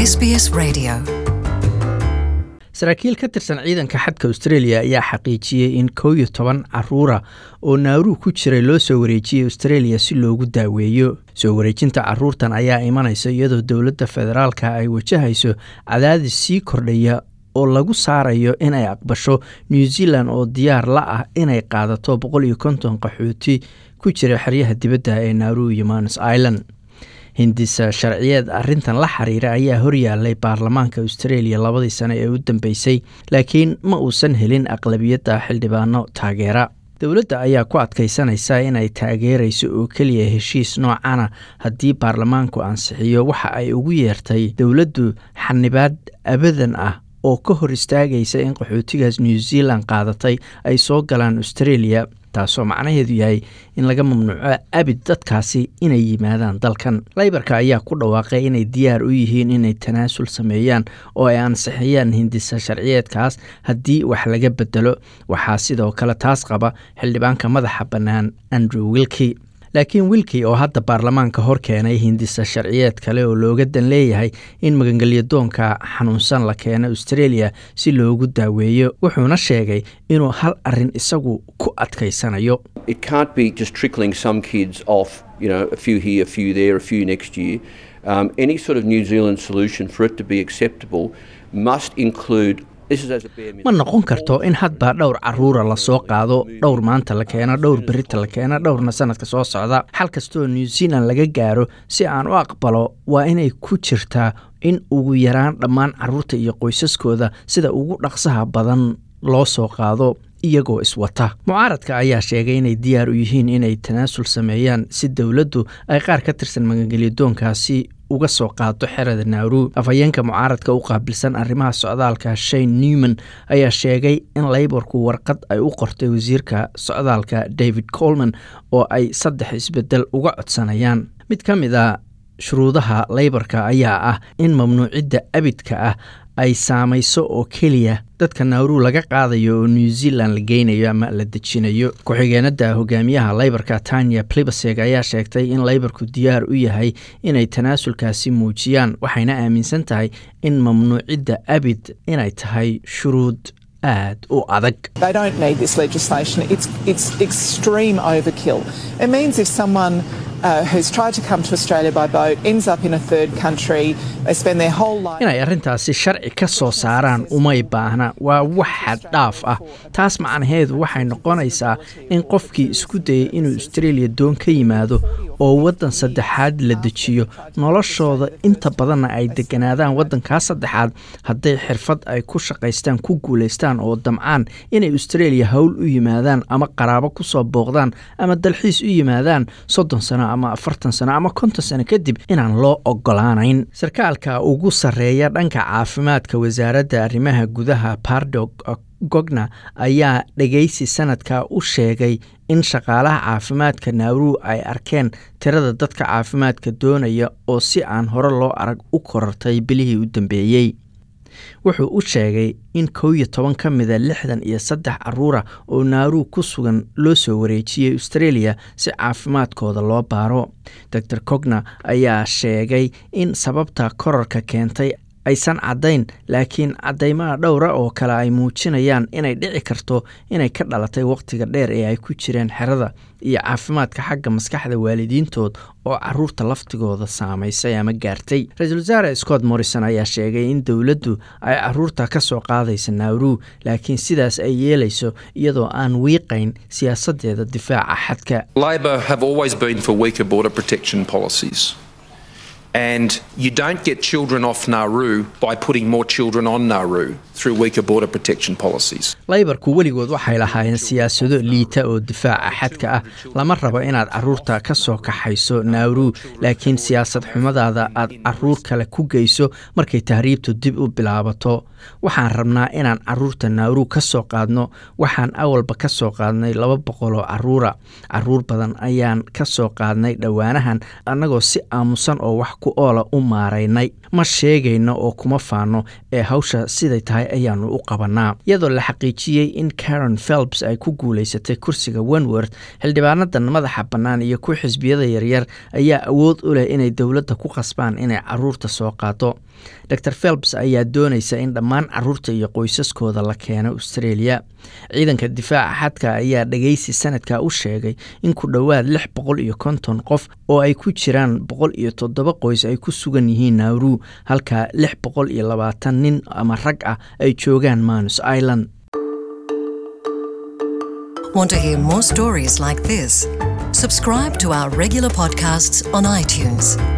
SBS Radio. saraakiil ka tirsan ciidanka xadka australia ayaa xaqiijiyey in kow iyo toban caruura oo naaruu ku jiray loo soo wareejiyey australia si loogu daaweeyo soo wareejinta caruurtan ayaa imanaysa iyadoo dowladda federaalka ay wajahayso cadaadis sii kordhaya oo lagu saarayo inay aqbasho new zealand oo diyaar la ah inay qaadato boqol iyo konton qaxooti ku jira xeryaha dibadda ee naaruu iyo manos island hindisa sharciyeed arrintan la xiriira ayaa horyaalay baarlamaanka australia labadii sane ee u dambeysay laakiin ma uusan helin aqlabiyadda xildhibaano taageera dowladda ayaa ku adkaysanaysa inay taageerayso oo keliya heshiis noocana haddii baarlamaanku ansixiyo waxa ay ugu yeertay dowladdu xanibaad abadan ah oo ka hor istaagaysa in qaxootigaas new zealand qaadatay ay soo galaan australia taasoo macnaheedu yahay in laga mamnuuco abid dadkaasi inay yimaadaan dalkan laybarka ayaa ku dhawaaqay inay diyaar u yihiin inay tanaasul sameeyaan oo ay ansixiyaan hindisa sharciyeedkaas haddii wax laga bedelo waxaa sidoo kale taas qaba xildhibaanka madaxa bannaan andrew wilki laakiin wilki oo hadda baarlamaanka hor keenay hindisa sharciyeed kale oo looga dan leeyahay in magangelyadoonka xanuunsan la keeno australia si loogu daaweeyo wuxuuna sheegay inuu hal arin isagu ku adkaysanayo It can't be just trickling some kids off, you know, a few here, a few there, a few next year. Um, any sort of New Zealand solution for it to be acceptable must include. This is as a bare ma noqon karto in hadba dhowr caruura lasoo qaado dhowr maanta la keeno dhowr berita la keeno dhowrna sanadka soo socda xal kastoo new zealand laga gaaro si aan u aqbalo waa inay ku jirtaa in ugu yaraan dhammaan caruurta iyo qoysaskooda sida ugu dhaqsaha badan loo soo qaado iyagoo iswata mucaaradka ayaa sheegay inay diyaar u yihiin inay tanaasul sameeyaan si dowladdu ay qaar ka tirsan magangelyadoonkaasi uga soo qaado xerada naaruu afhayeenka mucaaradka u qaabilsan arrimaha socdaalka shane newman ayaa sheegay in layborku warqad ay u qortay wasiirka socdaalka david colman oo ay saddex isbedel uga codsanayaan mid ka mid a shuruudaha layborka ayaa ah in mamnuucidda abidka ah ay saamayso oo keliya dadka naaruu laga qaadayo oo new zealand la geynayo ama la dejinayo ku-xigeenada hogaamiyaha laybarka tanya plibaseg ayaa sheegtay in laybarku diyaar u yahay inay tanaasulkaasi muujiyaan waxayna aaminsan tahay in mamnuucidda abid inay tahay shuruud aad u adag They don't need this legislation. It's, it's extreme overkill. It means if someone uh, who's tried to come to Australia by boat ends up in a third country, they spend their whole life. inay arrintaasi sharci ka soo saaraan umay baahna waa wax xad dhaaf ah taas macnaheedu waxay noqonaysaa in qofkii isku dayay inuu australia doon ka yimaado oo waddan saddexaad la dejiyo noloshooda inta badanna ay deganaadaan waddankaa saddexaad hadday xirfad ay ku shaqaystaan ku guulaystaan oo damcaan inay australia howl u yimaadaan ama qaraabo ku soo booqdaan ama dalxiis u yimaadaan soddon sano ama afartan sano ama konton sano kadib inaan loo ogolaanayn sarkaalka ugu sarreeya dhanka caafimaadka wasaaradda arrimaha gudaha pardog gogna ayaa dhegaysi sanadka u sheegay in shaqaalaha caafimaadka naaruu ay arkeen tirada dadka caafimaadka doonaya oo si aan hore loo arag u korartay bilihii u dambeeyey wuxuu u sheegay in kow iyo toban ka mida lixdan iyo saddex caruura oo naaruu ku sugan loo soo wareejiyey australia si caafimaadkooda loo baaro dor cogna ayaa sheegay in sababta korarka keentay aysan caddayn laakiin caddaymaha dhowra oo kale ay muujinayaan inay dhici karto inay ka dhalatay wakhtiga dheer ee ay ku jireen xerada iyo caafimaadka xagga maskaxda waalidiintood oo caruurta laftigooda saamaysay ama gaartay ra-iisul wasaare scott morrison ayaa sheegay in dowladdu ay caruurta ka soo qaadaysa naaruu laakiin sidaas ay yeelayso iyadoo aan wiiqayn siyaasadeeda difaaca xadka Labor have always been for weaker border protection policies. And you don't get children off Nauru by putting more children on Nauru through weaker border protection policies. laybarku weligood waxay lahaayeen siyaasado liita oo difaaca xadka ah lama rabo inaad caruurta ka soo kaxayso naaruu laakiin siyaasad xumadaada aad caruur kale ku geyso markay tahriibtu dib u bilaabato waxaan rabnaa inaan caruurta naaruu ka soo qaadno waxaan awalba ka soo qaadnay laba boqol oo caruura caruur badan ayaan ka soo qaadnay dhowaanahan annagoo si aamusan oo wax ku oola u maaraynay ma sheegayno oo kuma faano ee hawsha siday tahay ayaanu u qabanaa iyadoo la xaqiijiyey in karen phelps ay ku guulaysatay kursiga wenworth xildhibaanadan madaxa bannaan iyo ku xisbiyada yaryar ayaa awood u leh inay dowladda ku qasbaan inay caruurta soo qaado dor phelps ayaa doonaysa in dhammaan caruurta iyo qoysaskooda la keeno australia ciidanka difaaca xadka ayaa dhageysi sanadka u sheegay in ku dhowaad lix boqol iyo konton qof oo ay ku jiraan boqol iyo toddoba qoys ay ku sugan yihiin nauru halka lix boqol iyo labaatan nin ama rag ah ay joogaan manus island Want to hear more stories like this? Subscribe to our regular podcasts on iTunes.